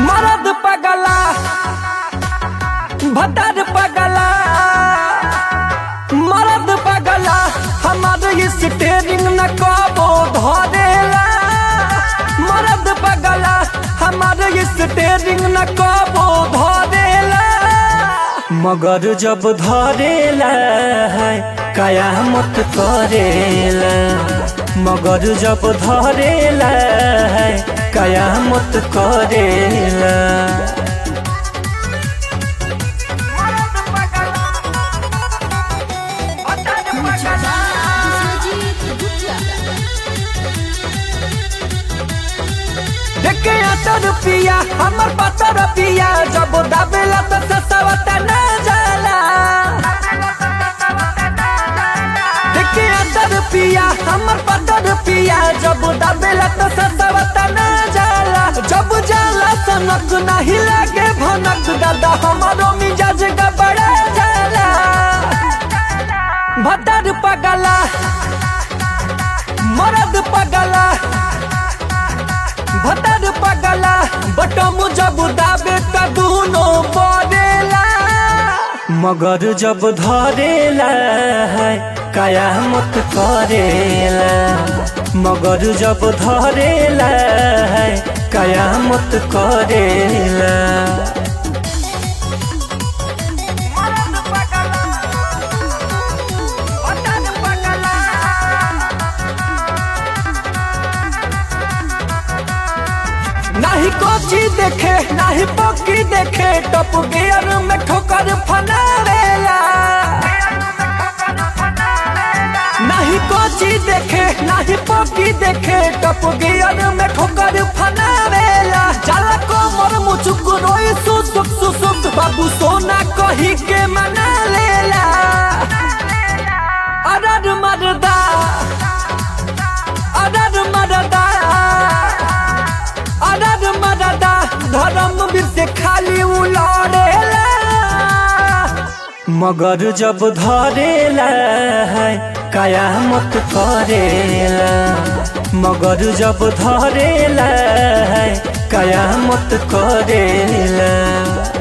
मरद पगला भदर पगला मरद पगला हमार स्टेरिंग न कबो धरेला मरद पगला हमार स्टेरिंग न कबो धरेला मगर जब धरेला है कयामत करेला मगर जब धरेला है कयामत करेला Sujit Gupta. देखे अतर पिया हमर पतर पिया जब दाबेला तो ससवत न जाला देखे अतर पिया हमर पतर पिया जब दाबेला तो ससवत न जाला जब जाला सनक नहीं लागे भनक दादा हमारो मिजाज गबड़ा जाला भदर पगला मरद पगला भदर पगला बटम जब दाबे त दुनो बरेला मगर जब धरेला है कयामत करेला मगर जब धरेला है कयामत करेला नाही कोची देखे नाही पोकी देखे टप गियर में ठोकर फनारेला नाही कोची देखे नाही पोकी देखे टप गियर में ठोकर फनारेला जाला कोमर मुचुक रोई सुसुक सुसुक बाबू सोना कही के मना लेला अरर मरदा अरर मरदा अरर मरदा धर्म बीर से खाली उलड़ेला मगर जब धरेला है कयामत करेला मगर जब धरेला है कयामत करेला